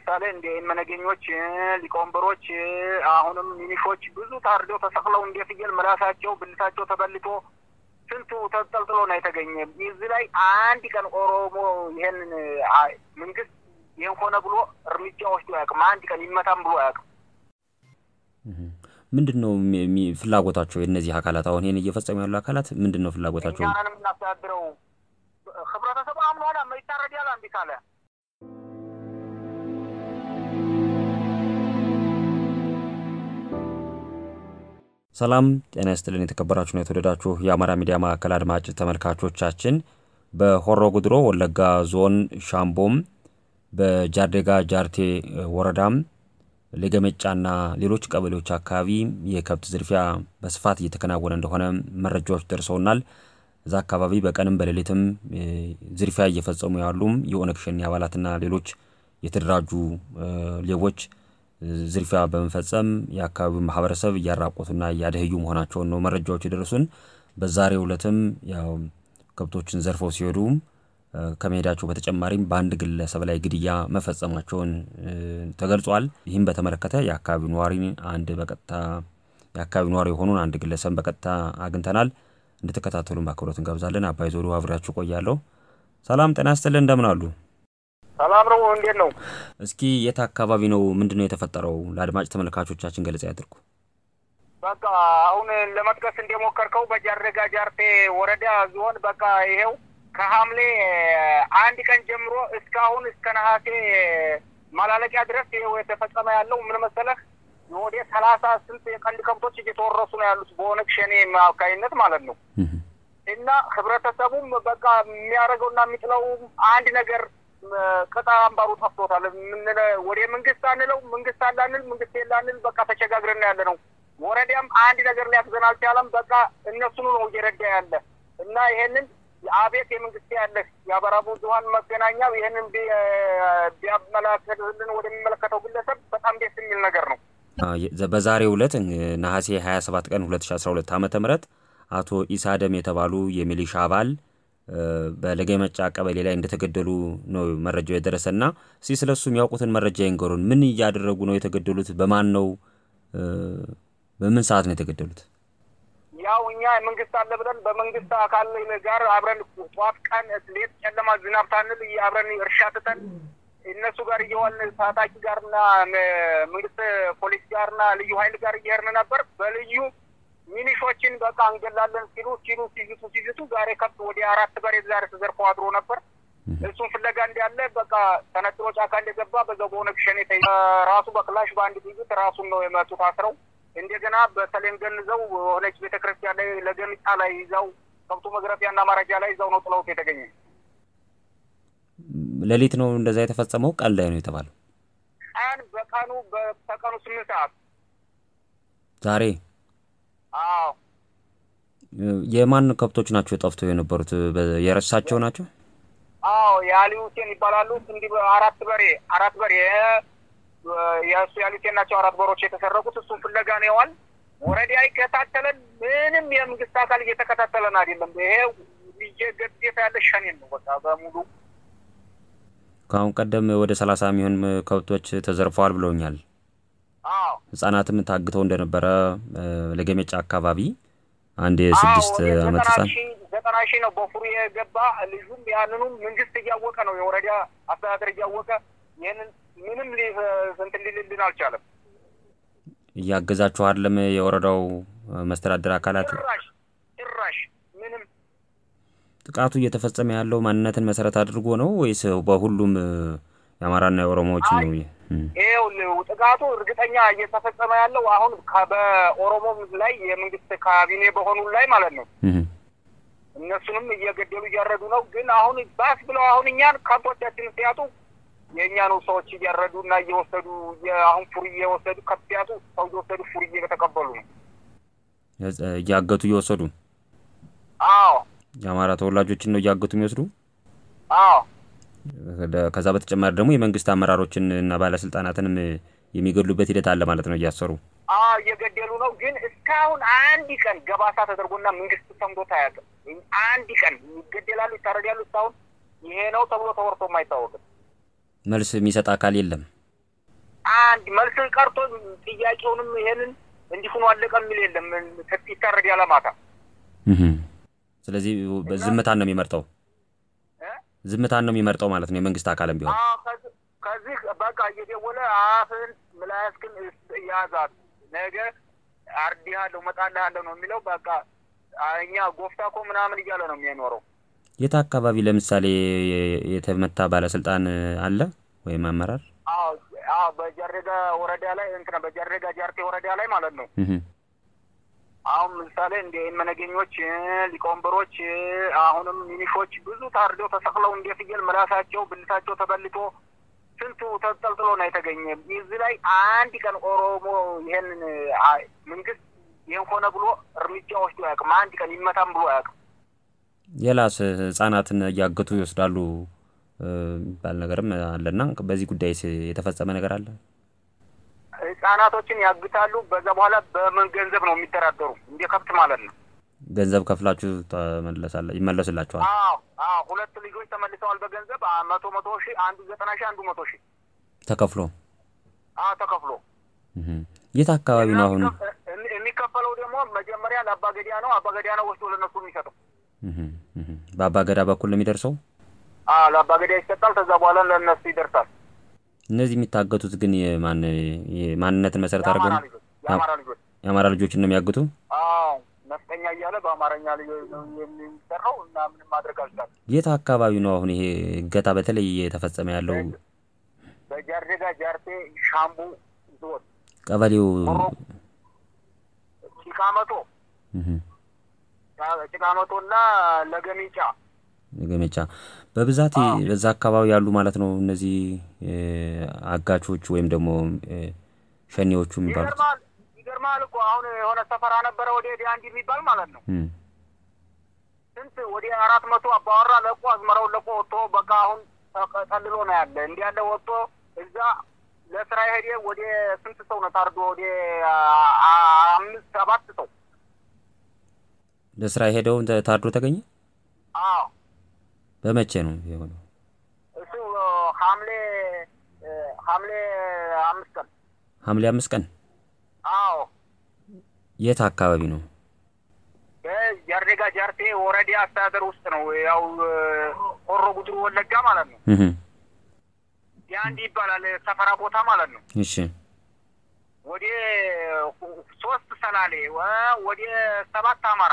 ለምሳሌ እንደ መነገኞች፣ ሊቀወንበሮች፣ አሁንም ሚኒሾች ብዙ ታርደው ተሰቅለው እንደ ፍየል ምላሳቸው ብልታቸው ተበልቶ ስንቱ ተጠልጥሎ ነው የተገኘ። እዚህ ላይ አንድ ቀን ኦሮሞ ይሄንን መንግስት ይህን ሆነ ብሎ እርምጃ ወስዶ አያውቅም። አንድ ቀን ይመታም ብሎ አያውቅም። ምንድን ነው ፍላጎታቸው? የእነዚህ አካላት አሁን ይህን እየፈጸሙ ያሉ አካላት ምንድን ነው ፍላጎታቸው? እኛንን የምናስተዳድረው ህብረተሰቡ አምኗላ ይታረድ ያለ እምቢ ካለ ሰላም ጤና ይስጥልን። የተከበራችሁና የተወደዳችሁ የአማራ ሚዲያ ማዕከል አድማጭ ተመልካቾቻችን በሆሮ ጉድሮ ወለጋ ዞን ሻምቦም በጃርዴጋ ጃርቴ ወረዳም ለገመጫና ሌሎች ቀበሌዎች አካባቢ የከብት ዝርፊያ በስፋት እየተከናወነ እንደሆነ መረጃዎች ደርሰውናል። እዛ አካባቢ በቀንም በሌሊትም ዝርፊያ እየፈጸሙ ያሉም የኦነግ ሸኔ አባላትና ሌሎች የተደራጁ ሌቦች ዝርፊያ በመፈጸም የአካባቢው ማህበረሰብ እያራቆቱና እያደህዩ መሆናቸውን ነው መረጃዎች የደረሱን። በዛሬው ዕለትም ያው ከብቶችን ዘርፈው ሲሄዱ ከመሄዳቸው በተጨማሪም በአንድ ግለሰብ ላይ ግድያ መፈጸማቸውን ተገልጿል። ይህም በተመለከተ የአካባቢው ነዋሪ አንድ በቀጥታ የአካባቢው ነዋሪ የሆኑን አንድ ግለሰብ በቀጥታ አግኝተናል። እንድትከታተሉን በአክብሮት እንጋብዛለን። አባይ ዞሩ አብሬያችሁ ቆያለሁ። ሰላም ጤና ይስጥልን። እንደምን አሉ? ሰላም ነው። እንዴት ነው? እስኪ የት አካባቢ ነው? ምንድን ነው የተፈጠረው? ለአድማጭ ተመልካቾቻችን ገለጻ ያድርጉ። በቃ አሁን ለመጥቀስ እንደሞከርከው በጃርዴጋ ጃርቴ ወረዳ ዞን በቃ ይሄው ከሐምሌ አንድ ቀን ጀምሮ እስካሁን እስከ ነሐሴ ማላለቂያ ድረስ ይኸው የተፈጸመ ያለው ምን መሰለህ ወደ ሰላሳ ስንት የቀንድ ከብቶች እየተወረሱ ነው ያሉት በኦነግ ሸኔ አማካኝነት ማለት ነው። እና ህብረተሰቡም በቃ የሚያደርገውና የሚጥለው አንድ ነገር ቅጣ አምባሩ ጠፍቶታል። ወደ መንግስት አንለው መንግስት አላንል መንግስት የላንል በቃ ተቸጋግረን ያለ ነው። ወረዳም አንድ ነገር ሊያግዘን አልቻለም። በቃ እነሱኑ ነው እየረዳ ያለ እና ይሄንን አቤት የመንግስት ያለህ የአማራ ብዙኃን መገናኛው ይህንን ቢያመላከትልን ወደሚመለከተው ግለሰብ በጣም ደስ የሚል ነገር ነው። በዛሬው ዕለት ነሐሴ 27 ቀን 2012 ዓ ም አቶ ኢሳ ደም የተባሉ የሚሊሻ አባል በለገመጫ ቀበሌ ላይ እንደተገደሉ ነው መረጃው የደረሰና እስኪ ስለ እሱ የሚያውቁትን መረጃ ይንገሩን። ምን እያደረጉ ነው የተገደሉት? በማን ነው? በምን ሰዓት ነው የተገደሉት? ያው እኛ መንግስት አለ ብለን በመንግስት አካል ጋር አብረን ጠዋት ቀን ሌት ጨለማ ዝናብ ታንል አብረን እርሻ ትተን እነሱ ጋር እየዋልን ታጣቂ ጋርና መንግስት ፖሊስ ጋርና ልዩ ኃይል ጋር እየሄድን ነበር። በልዩ ሚኒሾችን በቃ እንገላለን ሲሉ ሲሉ ሲዝቱ ሲዝቱ ዛሬ ከብት ወደ አራት በሬ ዛሬ ተዘርፎ አድሮ ነበር። እሱን ፍለጋ እንዳለ በቃ ተነጥሎ ጫካ እንደገባ በዛው በኦነግ ሸኔ ራሱ በክላሽ በአንድ ጥይት ራሱን ነው የመቱት አስረው እንደገና በሰሌን ገንዘው ሆነች ቤተክርስቲያን ላይ ለገምጫ ላይ ይዛው ከብቱ መግረፊያና ማረጃ ላይ ይዛው ነው ጥለውት የተገኘ። ሌሊት ነው እንደዛ የተፈጸመው? ቀን ላይ ነው የተባለው? ቀን በቀኑ በቀኑ ስምንት ሰዓት ዛሬ። አዎ። የማን ከብቶች ናቸው ጠፍቶ የነበሩት? የረሳቸው ናቸው? አዎ የአሊ ሁሴን ይባላሉ። እንዲህ አራት በሬ አራት በሬ የእሱ ያሉት ናቸው አራት በሮች የተሰረቁት። እሱን ፍለጋ ነው የዋል ወረዳ ይከታተለን። ምንም የመንግስት አካል እየተከታተለን አይደለም። ይሄ እየገዴታ ያለ ሸኔን ነው በቃ በሙሉ። ከአሁን ቀደም ወደ ሰላሳ የሚሆን ከብቶች ተዘርፈዋል ብለውኛል። አዎ ህጻናትም ታግተው እንደነበረ ለገመጫ አካባቢ አንድ የስድስት ዓመት ህጻን ዘጠና ሺህ ነው በፉሩ የገባ ልጁም ያንኑም መንግስት እያወቀ ነው የወረዳ አስተዳደር እያወቀ ይህንን ምንም እንትን ሊልልን አልቻለም። እያገዛችሁ አይደለም የወረዳው መስተዳደር አካላት? ጭራሽ ጭራሽ ምንም። ጥቃቱ እየተፈጸመ ያለው ማንነትን መሰረት አድርጎ ነው ወይስ በሁሉም የአማራና የኦሮሞዎች ነው? ይኸው ጥቃቱ እርግጠኛ እየተፈጸመ ያለው አሁን በኦሮሞ ላይ የመንግስት ካቢኔ በሆኑ ላይ ማለት ነው። እነሱንም እየገደሉ እያረዱ ነው። ግን አሁን ባስ ብለው አሁን እኛን ከብቶቻችንን ሲያጡ የእኛኑ ሰዎች እያረዱ እና እየወሰዱ አሁን ፉር እየወሰዱ ከብት ሰው እየወሰዱ ፉር እየተቀበሉ ነው እያገቱ እየወሰዱ። አዎ የአማራ ተወላጆችን ነው እያገቱ የሚወስዱ። አዎ ከዛ በተጨማሪ ደግሞ የመንግስት አመራሮችን እና ባለስልጣናትንም የሚገድሉበት ሂደት አለ ማለት ነው እያሰሩ። አዎ እየገደሉ ነው። ግን እስካሁን አንድ ቀን ገባሳ ተደርጎና መንግስት ሰምቶት አያውቅም። አንድ ቀን ይገደላሉ፣ ይታረዳሉ። እስካሁን ይሄ ነው ተብሎ ተወርቶም አይታወቅም። መልስ የሚሰጥ አካል የለም። አንድ መልስን ቀርቶ ጥያቄውንም ይሄንን እንዲሁኑ አለቀ የሚል የለም። ይታረድ ያለ ማታ ስለዚህ ዝምታን ነው የሚመርጠው ዝምታን ነው የሚመርጠው ማለት ነው የመንግስት አካልም ቢሆን ከዚህ በቃ እየደወለ አፍን ምላስክን ያዛት ነገ አርዲሃለሁ መጣልሃለሁ ነው የሚለው። በቃ እኛ ጎፍታኮ ምናምን እያለ ነው የሚኖረው። የት አካባቢ ለምሳሌ የተመታ ባለስልጣን አለ ወይም አመራር? አዎ በጃሬጋ ወረዳ ላይ እንትና በጃሬጋ ጃርቴ ወረዳ ላይ ማለት ነው። አሁን ምሳሌ እንደ መነገኞች፣ ሊቀወንበሮች፣ አሁንም ሚኒሾች ብዙ ታርደው ተሰቅለው እንደ ፍየል ምላሳቸው ብልታቸው ተበልቶ ስንቱ ተጠልጥሎ ነው የተገኘ። እዚህ ላይ አንድ ቀን ኦሮሞ ይሄንን መንግስት ይህን ሆነ ብሎ እርምጃ ወስዶ አያውቅም። አንድ ቀን ይመታም ብሎ አያውቅም። የላስ ህጻናትን እያገቱ ይወስዳሉ የሚባል ነገርም አለና በዚህ ጉዳይ የተፈጸመ ነገር አለ? ህጻናቶችን ያግታሉ። በዛ በኋላ በምን ገንዘብ ነው የሚደራደሩ? እንደ ከብት ማለት ነው። ገንዘብ ከፍላችሁ ይመለስላችኋል? አዎ አዎ። ሁለት ልጆች ተመልሰዋል በገንዘብ መቶ መቶ ሺህ አንዱ ዘጠና ሺህ አንዱ መቶ ሺህ ተከፍሎ አዎ ተከፍሎ። የት አካባቢ ነው አሁን የሚከፈለው? ደግሞ መጀመሪያ ለአባገዲያ ነው። አባገዲያ ነው ወስዶ ለነሱ የሚሰጠው። በአባገዳ በኩል ነው የሚደርሰው? አዎ ለአባገዲያ ይሰጣል። ከዛ በኋላ ለእነሱ ይደርሳል። እነዚህ የሚታገቱት ግን የማን ማንነትን መሰረት አድርገው ነው? የአማራ ልጆች የአማራ ልጆችን ነው የሚያግቱ? አዎ ነፍጠኛ እያለ በአማርኛ የሚሰራው እና ምንም ማድረግ አልቻለም። የት አካባቢ ነው አሁን ይሄ እገታ በተለይ የተፈጸመ ያለው? በጃርዴጋ ጃርቴ ሻምቡ ዞን ቀበሌው ጭቃመቶ ጭቃመቶ እና ለገሚጫ ገመቻ በብዛት በዛ አካባቢ ያሉ ማለት ነው። እነዚህ አጋቾች ወይም ደግሞ ሸኔዎቹ የሚባሉት ይገርማል እኮ አሁን የሆነ ሰፈራ ነበረ ወደ ዲያንዲ የሚባል ማለት ነው። ስንት ወደ አራት መቶ አባወራ ለቆ አዝመራውን ለቆ ወጥቶ በቃ አሁን ጠልሎ ነው ያለ። እንዲህ ያለ ወጥቶ እዛ ለስራ የሄደ ወደ ስንት ሰው ነው ታርዶ? ወደ አምስት ሰባት ሰው ለስራ የሄደው ታርዶ ተገኘ። አዎ በመቼ ነው የሆነው? እሱ ሐምሌ ሐምሌ አምስት ቀን ሐምሌ አምስት ቀን አዎ የት አካባቢ ነው? በጃርዴጋ ጃርቴ ወረዳ አስተዳደር ውስጥ ነው። ያው ሆሮ ጉድሩ ወለጋ ማለት ነው። የአንድ ይባላል ሰፈራ ቦታ ማለት ነው። እሺ ወደ ሶስት ሰላሌ ወደ ሰባት አማራ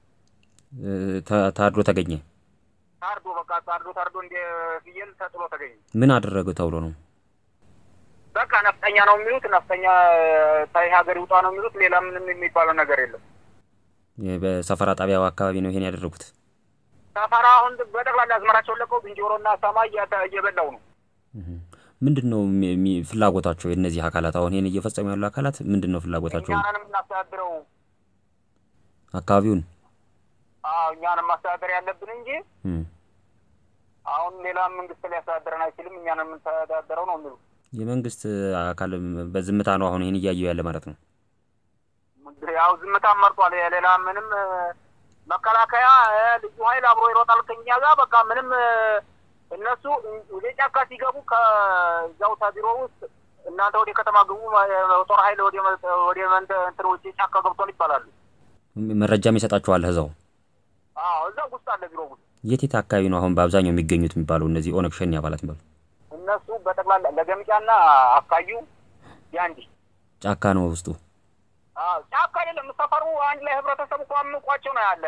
ታርዶ ተገኘ። ታርዶ በቃ ታርዶ ታርዶ እንደ ፍየል ተጥሎ ተገኘ። ምን አደረገ ተብሎ ነው? በቃ ነፍጠኛ ነው የሚሉት። ነፍጠኛ ታይ ሀገር ይውጣ ነው የሚሉት። ሌላ ምንም የሚባለው ነገር የለም። በሰፈራ ጣቢያው አካባቢ ነው ይሄን ያደረጉት። ሰፈራ አሁን በጠቅላላ አዝመራቸውን ለቀው ዝንጀሮና ሰማይ እየበላው ነው። ምንድን ነው ፍላጎታቸው? የእነዚህ አካላት አሁን ይህን እየፈጸሙ ያሉ አካላት ምንድን ነው ፍላጎታቸው? እኛንም እናስተዳድረው አካባቢውን አዎ እኛንም ማስተዳደር ያለብን እንጂ አሁን ሌላ መንግስት ሊያስተዳድረን አይችልም። እኛን የምንተዳደረው ነው የሚሉ የመንግስት አካል በዝምታ ነው አሁን ይህን እያየው ያለ ማለት ነው። ያው ዝምታ መርጧል። ሌላ ምንም መከላከያ ልዩ ኃይል አብሮ ይሮጣል ከኛ ጋር በቃ ምንም እነሱ ወደ ጫካ ሲገቡ ከዛው ቢሮ ውስጥ እናንተ ወደ ከተማ ግቡ፣ ጦር ኃይል ወደ መንደ እንትን ውጭ ጫካ ገብቷል ይባላሉ። መረጃም ይሰጣችኋል እዛው አዎ እዛ ውስጥ አለ ቢሮ ውስጥ። የት የት አካባቢ ነው አሁን በአብዛኛው የሚገኙት የሚባለው እነዚህ ኦነግ ሸኔ አባላት የሚባሉ? እነሱ በጠቅላላ ለገምጫና አካዩ ያንዲ ጫካ ነው ውስጡ። ጫካ አይደለም ሰፈሩ አንድ ላይ ህብረተሰቡ እኮ አምቋቸው ነው ያለ።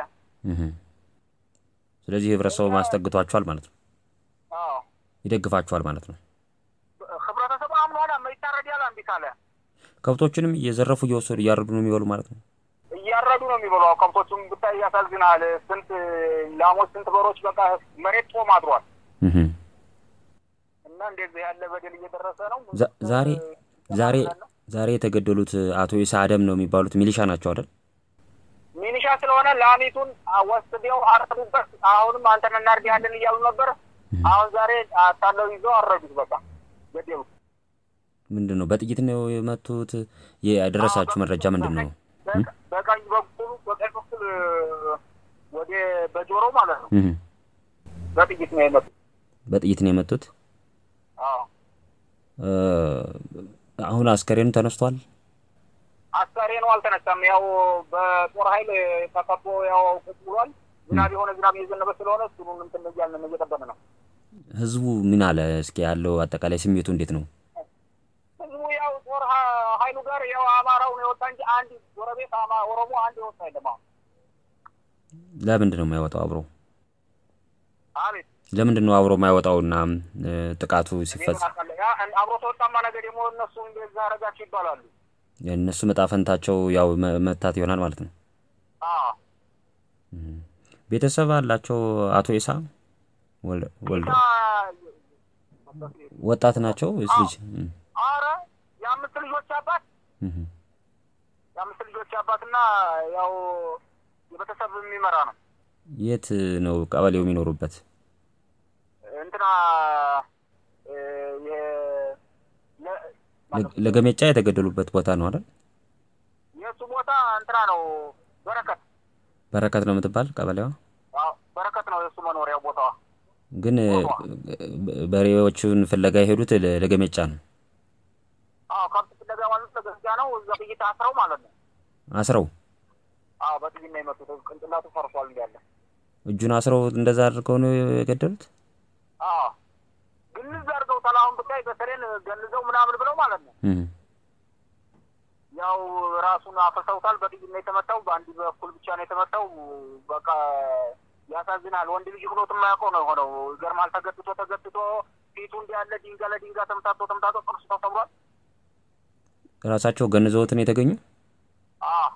ስለዚህ ህብረተሰቡ ማስጠግቷቸዋል ማለት ነው፣ ይደግፋቸዋል ማለት ነው። ህብረተሰቡ አምኗል። ይታረድ ያለ እምቢ ካለ ከብቶችንም እየዘረፉ እየወሰዱ እያረዱ ነው የሚበሉ ማለት ነው። እያረዱ ነው የሚበሉ። ከብቶቹም ብታይ ያሳዝናል። ስንት ላሞች፣ ስንት በሮች በቃ መሬት ጦም አድሯል። እና እንደዚህ ያለ በደል እየደረሰ ነው። ዛሬ ዛሬ ዛሬ የተገደሉት አቶ ኢሳ አደም ነው የሚባሉት ሚሊሻ ናቸው አይደል? ሚሊሻ ስለሆነ ላሚቱን ወስደው አረዱበት። አሁንም አንተን እናርድሃለን እያሉ ነበር። አሁን ዛሬ አታለው ይዘው አረዱት። በቃ ገደሉት። ምንድን ነው በጥይት ነው የመቱት? የደረሳችሁ መረጃ ምንድን ነው? በቀኝ በኩል በቀኝ በኩል ወደ በጆሮ ማለት ነው በጥይት ነው የመቱት። በጥይት ነው የመቱት። አሁን አስከሬኑ ተነስቷል። አስከሬኑ አልተነሳም። ያው በጦር ኃይል ተከቦ ያው ቁጭ ብሏል። ዝናብ የሆነ ዝናብ እየዘነበ ስለሆነ እሱን እንትን እያልን እየጠበቅን ነው። ህዝቡ ምን አለ? እስኪ ያለው አጠቃላይ ስሜቱ እንዴት ነው? ህዝቡ ያው ጦር ሀ- ኃይሉ ጋር ያው አማራው ነው የወጣ እንጂ አንድ ጎረቤት አማ ኦሮሞ አንድ የወጣ የለም። አሁን ለምንድን ነው የማይወጣው አብሮ? አቤት ለምንድን ነው አብሮ የማይወጣውና እ፣ ጥቃቱ እኔ ምን ሲፈጽም አውቃለሁ። ያ አብሮ ተወጣማ ነገር ደግሞ እነሱ እንደዛ አረጋችሁ ይባላሉ። የእነሱ መጣ ፈንታቸው ያው መ- መታት ይሆናል ማለት ነው። አዎ ቤተሰብ አላቸው አቶ ኢሳ ወል- ወልደ እና ወጣት ናቸው ወይስ ልጅ? እም፣ አረ የአምስት ልጆች አባት እም። የአምስት ልጆች አባትና ያው የቤተሰብ የሚመራ ነው። የት ነው ቀበሌው የሚኖሩበት? እንትና እ፣ የ- ለ- ለ- ለገሜጫ የተገደሉበት ቦታ ነው አይደል? የእሱ ቦታ እንትና ነው በረከት በረከት ነው የምትባል ቀበሌዋ። አዎ፣ በረከት ነው የእሱ መኖሪያ ቦታዋ። ግን እ፣ በሬዎቹን ፍለጋ የሄዱት ለ- ለገሜጫ ነው። አዎ ከብት ፍለጋ ማለት ለገዛ ነው። እዛ ጥይት አስረው ማለት ነው። አስረው አዎ በጥይት ነው የመጡት። ቅንጭላቱ ፈርሷል እንዳለ። እጁን አስረው እንደዛ አድርገው ነው የገደሉት። አዎ ግንዝ አድርገው ተላሁን ብታይ በሰሌን ገንዘው ምናምን ብለው ማለት ነው። እም፣ ያው ራሱን አፍርሰውታል። በጥይት ነው የተመታው። በአንድ በኩል ብቻ ነው የተመታው። በቃ ያሳዝናል። ወንድ ልጅ ብሎት የማያውቀው ነው የሆነው። ይገርማል። ተገጥቶ ተገጥቶ ፊቱ እንዲያለ ድንጋይ ለድንጋይ ተምታቶ ተምታቶ ጥርሱ ተሰብሯል። ራሳቸው ገንዘውትን የተገኙ አዎ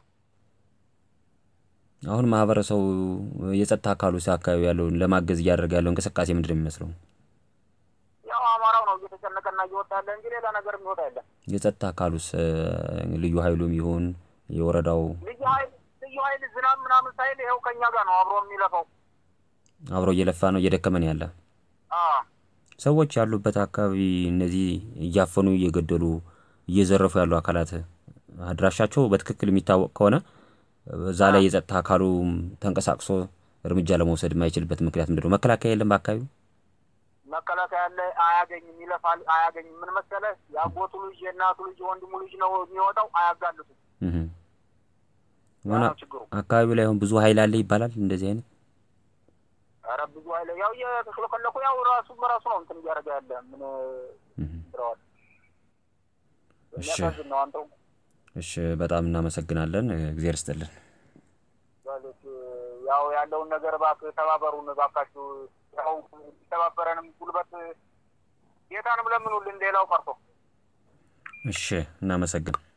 አሁን ማህበረሰቡ የጸጥታ አካሉ አካባቢ ያለውን ለማገዝ እያደረገ ያለው እንቅስቃሴ ምንድን ነው የሚመስለው? ያው አማራው ነው እየተጨነቀና እየወጣ ያለ እንጂ ሌላ ነገር የሚወጣ የለም። የጸጥታ አካሉስ እ፣ ልዩ ኃይሉም ይሁን የወረዳው ልዩ ኃይል ልዩ ኃይል ዝናብ ምናምን ሳይል ይኸው ከኛ ጋር ነው አብሮ የሚለፈው። አብሮ እየለፋ ነው እየደከመን ያለ አዎ ሰዎች ያሉበት አካባቢ እነዚህ እያፈኑ እየገደሉ እየዘረፉ ያሉ አካላት አድራሻቸው በትክክል የሚታወቅ ከሆነ እዛ ላይ የጸጥታ አካሉ ተንቀሳቅሶ እርምጃ ለመውሰድ የማይችልበት ምክንያት ምንድን ነው? መከላከያ የለም በአካባቢው። መከላከያ ያለ አያገኝም፣ ይለፋል፣ አያገኝም። ምን መሰለህ የአጎቱ ልጅ የእናቱ ልጅ የወንድሙ ልጅ ነው የሚወጣው፣ አያጋልጡም። እህ። ያ ሆነ ነው ችግሩ። አካባቢው ላይ አሁን ብዙ ኃይል አለ ይባላል እንደዚህ አይነት ኧረ ብዙ ኃይለ ያው እየተሽለከለኩ ያው ራሱ በራሱ ነው እንትን እያደረገ ያለ ምን እህ። ብለዋል። እሺ የሚያሳዝን ነው። አንተው እሺ፣ በጣም እናመሰግናለን። እግዚአብሔር ይስጥልን። ማለት ያው ያለውን ነገር እባክህ ተባበሩን እባካችሁ። ያው ተባበረንም ጉልበት ጌታንም ለምኑልን ሌላው ቀርቶ እሺ፣ እናመሰግን